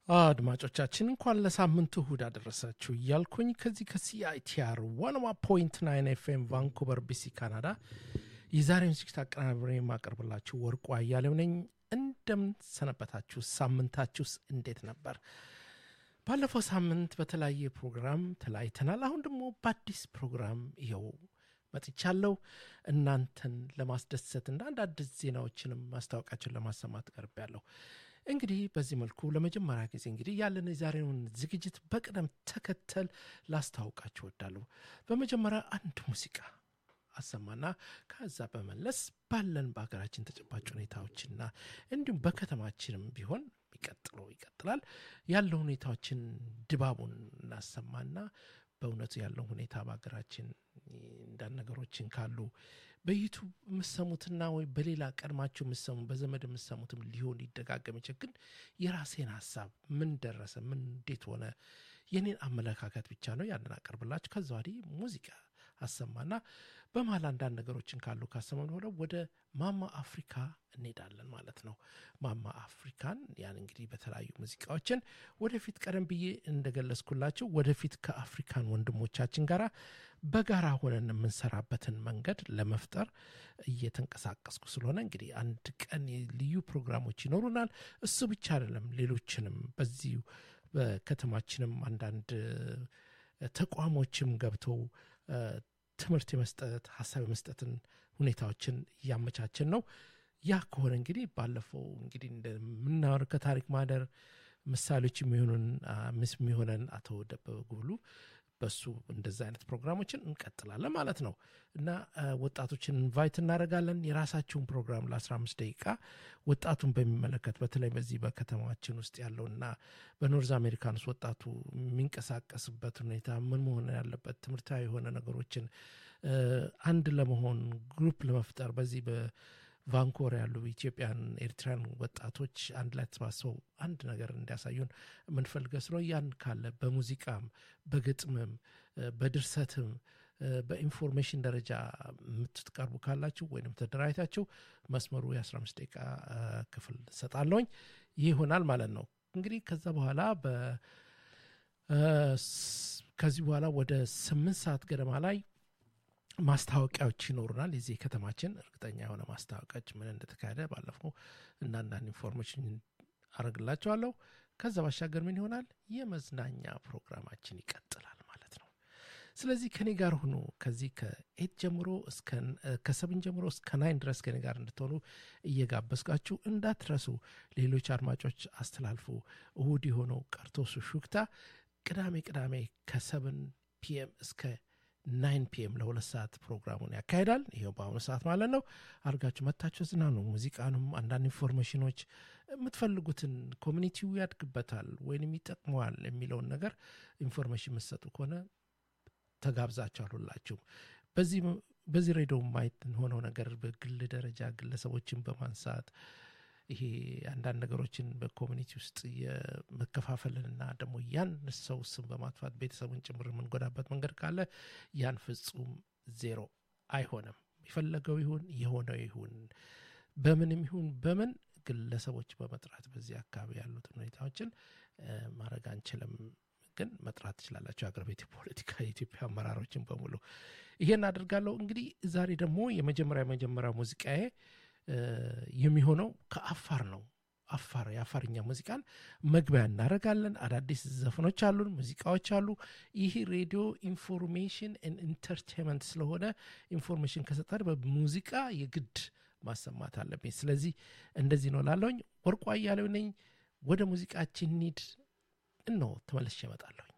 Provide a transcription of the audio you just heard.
አድማጮቻችን እንኳን ለሳምንቱ እሁድ አደረሳችሁ እያልኩኝ ከዚህ ከሲአይቲአር ዋንዋ ፖይንት ናይን ኤፍኤም ቫንኩቨር ቢሲ ካናዳ የዛሬውን ዝግጅት አቀናብሬ የማቀርብላችሁ ወርቁ አያሌው ነኝ። እንደምን ሰነበታችሁ? ሳምንታችሁስ እንዴት ነበር? ባለፈው ሳምንት በተለያየ ፕሮግራም ተለያይተናል። አሁን ደግሞ በአዲስ ፕሮግራም ይኸው መጥቻለሁ። እናንተን ለማስደሰት እና አንዳንድ ዜናዎችንም ማስታወቂያችን ለማሰማት ቀርቤያለሁ። እንግዲህ በዚህ መልኩ ለመጀመሪያ ጊዜ እንግዲህ ያለን የዛሬውን ዝግጅት በቅደም ተከተል ላስታውቃችሁ እወዳለሁ። በመጀመሪያ አንድ ሙዚቃ አሰማና ከዛ በመለስ ባለን በሀገራችን ተጨባጭ ሁኔታዎችና እንዲሁም በከተማችንም ቢሆን ይቀጥለው ይቀጥላል ያለው ሁኔታዎችን ድባቡን እናሰማና በእውነቱ ያለው ሁኔታ በሀገራችን እንዳን ነገሮችን ካሉ በዩቱብ የምሰሙትና ወይ በሌላ ቀድማችሁ የምሰሙ በዘመድ የምሰሙትም ሊሆን ሊደጋገም ይችል ግን የራሴን ሀሳብ ምን ደረሰ ምን እንዴት ሆነ የኔን አመለካከት ብቻ ነው ያንን አቀርብላችሁ ከዛ ወዲህ ሙዚቃ አሰማና በመሀል አንዳንድ ነገሮችን ካሉ ካሰማን በኋላ ወደ ማማ አፍሪካ እንሄዳለን ማለት ነው። ማማ አፍሪካን ያን እንግዲህ በተለያዩ ሙዚቃዎችን ወደፊት ቀደም ብዬ እንደገለጽኩላቸው ወደፊት ከአፍሪካን ወንድሞቻችን ጋር በጋራ ሆነን የምንሰራበትን መንገድ ለመፍጠር እየተንቀሳቀስኩ ስለሆነ እንግዲህ አንድ ቀን ልዩ ፕሮግራሞች ይኖሩናል። እሱ ብቻ አይደለም፣ ሌሎችንም በዚሁ በከተማችንም አንዳንድ ተቋሞችም ገብተው ትምህርት የመስጠት ሀሳብ የመስጠትን ሁኔታዎችን እያመቻችን ነው። ያ ከሆነ እንግዲህ ባለፈው እንግዲህ እንደምናወር ከታሪክ ማህደር ምሳሌዎች የሚሆኑን ምስ የሚሆነን አቶ ደበበ ጉብሉ በሱ እንደዚ አይነት ፕሮግራሞችን እንቀጥላለን ማለት ነው እና ወጣቶችን ኢንቫይት እናደርጋለን። የራሳቸውን ፕሮግራም ለ15 ደቂቃ ወጣቱን በሚመለከት በተለይ በዚህ በከተማችን ውስጥ ያለውና በኖርዝ አሜሪካን ውስጥ ወጣቱ የሚንቀሳቀስበት ሁኔታ ምን መሆን ያለበት ትምህርታዊ የሆነ ነገሮችን አንድ ለመሆን ግሩፕ ለመፍጠር በዚህ ቫንኮር ያሉ ኢትዮጵያን ኤርትራን ወጣቶች አንድ ላይ ተሰባስበው አንድ ነገር እንዲያሳዩን የምንፈልገው ስለ ያን ካለ በሙዚቃም በግጥምም በድርሰትም በኢንፎርሜሽን ደረጃ የምትቀርቡ ካላችሁ ወይም ተደራጅታችሁ መስመሩ የ15 ደቂቃ ክፍል ሰጣለውኝ ይህ ይሆናል ማለት ነው። እንግዲህ ከዛ በኋላ ከዚህ በኋላ ወደ ስምንት ሰዓት ገደማ ላይ ማስታወቂያዎች ይኖሩናል። የዚህ ከተማችን እርግጠኛ የሆነ ማስታወቂያዎች ምን እንደተካሄደ ባለፈው እና አንዳንድ ኢንፎርሜሽን አረግላቸዋለሁ። ከዛ ባሻገር ምን ይሆናል? የመዝናኛ ፕሮግራማችን ይቀጥላል ማለት ነው። ስለዚህ ከኔ ጋር ሁኑ። ከዚህ ከኤት ጀምሮ ከሰብን ጀምሮ እስከ ናይን ድረስ ከኔ ጋር እንድትሆኑ እየጋበዝቃችሁ እንዳትረሱ። ሌሎች አድማጮች አስተላልፉ። እሁድ የሆነው ቀርቶ ሹክታ ቅዳሜ ቅዳሜ ከሰብን ፒኤም እስከ ናይን ፒኤም ለሁለት ሰዓት ፕሮግራሙን ያካሂዳል። ይኸው በአሁኑ ሰዓት ማለት ነው። አድርጋችሁ መታችሁ ዝናኑ። ሙዚቃንም አንዳንድ ኢንፎርሜሽኖች የምትፈልጉትን ኮሚኒቲው ያድግበታል ወይንም ይጠቅመዋል የሚለውን ነገር ኢንፎርሜሽን የምትሰጡ ከሆነ ተጋብዛችኋል ሁላችሁም። በዚህ በዚህ ሬዲዮ ማየት ሆነው ነገር በግል ደረጃ ግለሰቦችን በማንሳት ይሄ አንዳንድ ነገሮችን በኮሚኒቲ ውስጥ የመከፋፈልንና ደግሞ ያን ሰው ስም በማጥፋት ቤተሰቡን ጭምር የምንጎዳበት መንገድ ካለ ያን ፍጹም ዜሮ አይሆንም። የፈለገው ይሁን የሆነው ይሁን በምንም ይሁን በምን ግለሰቦች በመጥራት በዚህ አካባቢ ያሉትን ሁኔታዎችን ማድረግ አንችልም። ግን መጥራት ትችላላቸው። የአገር ቤት ፖለቲካ የኢትዮጵያ አመራሮችን በሙሉ ይሄን አድርጋለሁ። እንግዲህ ዛሬ ደግሞ የመጀመሪያ የመጀመሪያ ሙዚቃዬ የሚሆነው ከአፋር ነው። አፋር የአፋርኛ ሙዚቃን መግቢያ እናደርጋለን። አዳዲስ ዘፈኖች አሉን፣ ሙዚቃዎች አሉ። ይህ ሬዲዮ ኢንፎርሜሽን ኢንተርቴንመንት ስለሆነ ኢንፎርሜሽን ከሰጠን በሙዚቃ የግድ ማሰማት አለብኝ። ስለዚህ እንደዚህ ነው ላለውኝ። ወርቁ አያሌው ነኝ። ወደ ሙዚቃችን ኒድ እነሆ ተመልሼ እመጣለሁኝ።